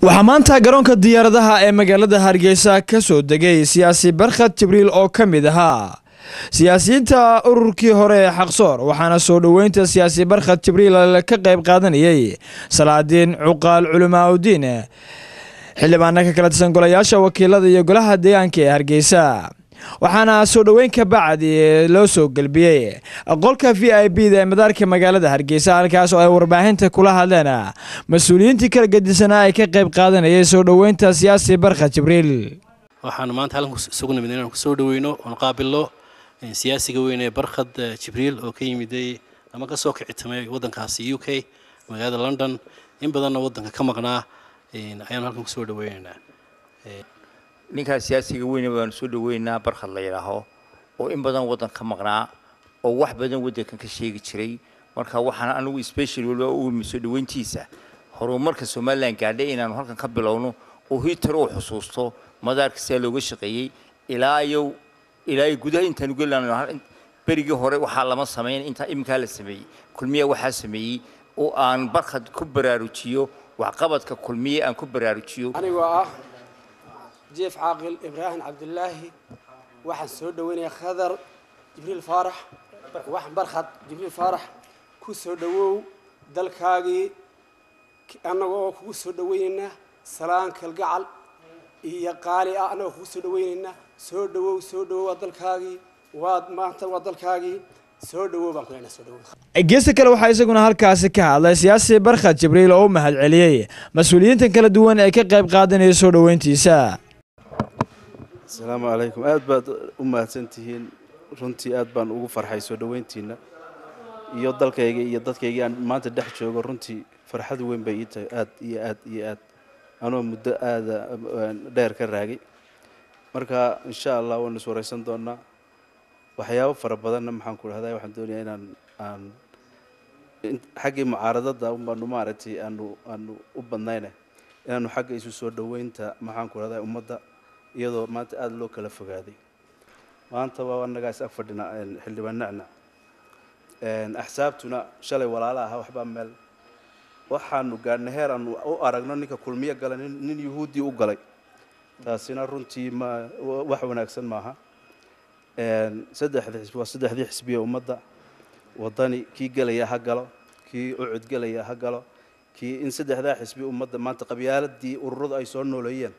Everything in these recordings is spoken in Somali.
waxaa maanta garoonka diyaaradaha ee magaalada hargeysa ka soo degay siyaasi barkhad jibriil oo ka mid ahaa siyaasiyiinta ururkii hore ee xaqsoor waxaana soo dhoweynta siyaasi barkhad jibriil ka qayb qaadanayay salaadiin cuqaal culimaaudiin xildhibaana ka kala tirsan golayaasha wakiilada iyo golaha deegaanka ee hargeysa waxaana soo dhoweyn ka bacdi loo soo gelbiyey qolka v i b da ee madaarka magaalada hargeysa halkaas oo ay warbaahinta kula hadleen mas-uuliyiintii kala gedisanaa ay ka qayb qaadanayay soo dhoweynta siyaasi barkhad jibriil waxaanu maanta halkan isugu nimid inaan kusoo dhaweyno oon qaabilno siyaasiga weyn ee barkhad jibriil oo ka yimiday ama ka soo kicitamay waddankaasi u k magaalada london in badanna waddanka ka maqnaa ayaanu halkan kusoo dhaweynaynaa ninkaa siyaasiga weyne baanu soo dhaweynaa barkhad la yidhaaho oo in badan waddan ka maqnaa oo wax badan waddankan ka sheegi jiray marka waxaan anigu special waliba u imi soo dhaweyntiisa horumarka somalilan gaadhay inaanu halkan ka bilowno oo hitar uu xusuusto madaarka sidaa looga shaqeeyey ilaa iyo ilaa iyo gudaha intaanu gelano berigii hore waxaa lama samayn intaa iminkaa la sameeyey kulmiya waxaa sameeyey oo aan barkhad ku baraarujiyo waxqabadka kulmiye aan ku baraarujiyo anigoo ah jief caaqil ibraahim cabdulaahi waxaan soo dhaweynayaa khadar jibriil faarax waxaan barkhad jibriil faarax ku soo dhawow dalkaagii annaga oo kugu soo dhaweynaynaa salaan kalgacal iyo qaali ah annagoo kugu soo dhaweynaynaa soo dhawow soo dhawow waa dalkaagii waad maanta waa dalkaagii soo dhawow baan ku leenahay soo dhawow geesta kale waxaa isaguna halkaasi ka hadlay siyaasi barkhad jibriil oo u mahad celiyey mas-uuliyiintan kala duwan ee ka qayb qaadanaya soo dhoweyntiisa asalaamu calaykum aad baad u mahadsan tihiin runtii aad baan ugu farxay soo dhoweyntiina iyo dalkayga iyo dadkaygii aan maanta dhex joogo runtii farxad weyn bay ii tahay aad iyo aad iyo aad anoo muddo aada dheer ka raagay marka insha allah waanu is wareysan doonaa waxyaabo fara badanna maxaan ku dhahdaa waxaan doonayaa inaan aan xaggii mucaaradada unbaanu maaragtay aanu aanu u badnayne inaanu xagga isu soo dhoweynta maxaan ku dhahdaa ummadda iyadoo maanta aada loo kala fogaaday maanta waa annagaa is ag fadhina xildhibaan nacnac axsaabtuna shalay walaala ahaa waxbaa meel waxaanu gaadhnay heer aanu u aragno ninka kulmiyo gala nin yuhuuddii u galay taasina runtii ma wax wanaagsan maaha saddexda xisbi waa saddexdii xisbiye ummadda waddani kii gelaya ha galo kii ucud gelaya ha galo kii in saddexdaa xisbi ummadda maanta qabyaaladii ururadu ay soo nooleeyeen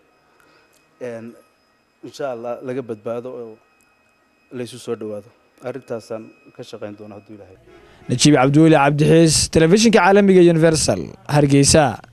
insha allah laga badbaado oo laysu soo dhowaado arrintaasaan ka shaqayn doona hadduu ilahay najiib cabdiweli cabdixiis telefishinka caalamiga universal hargeysa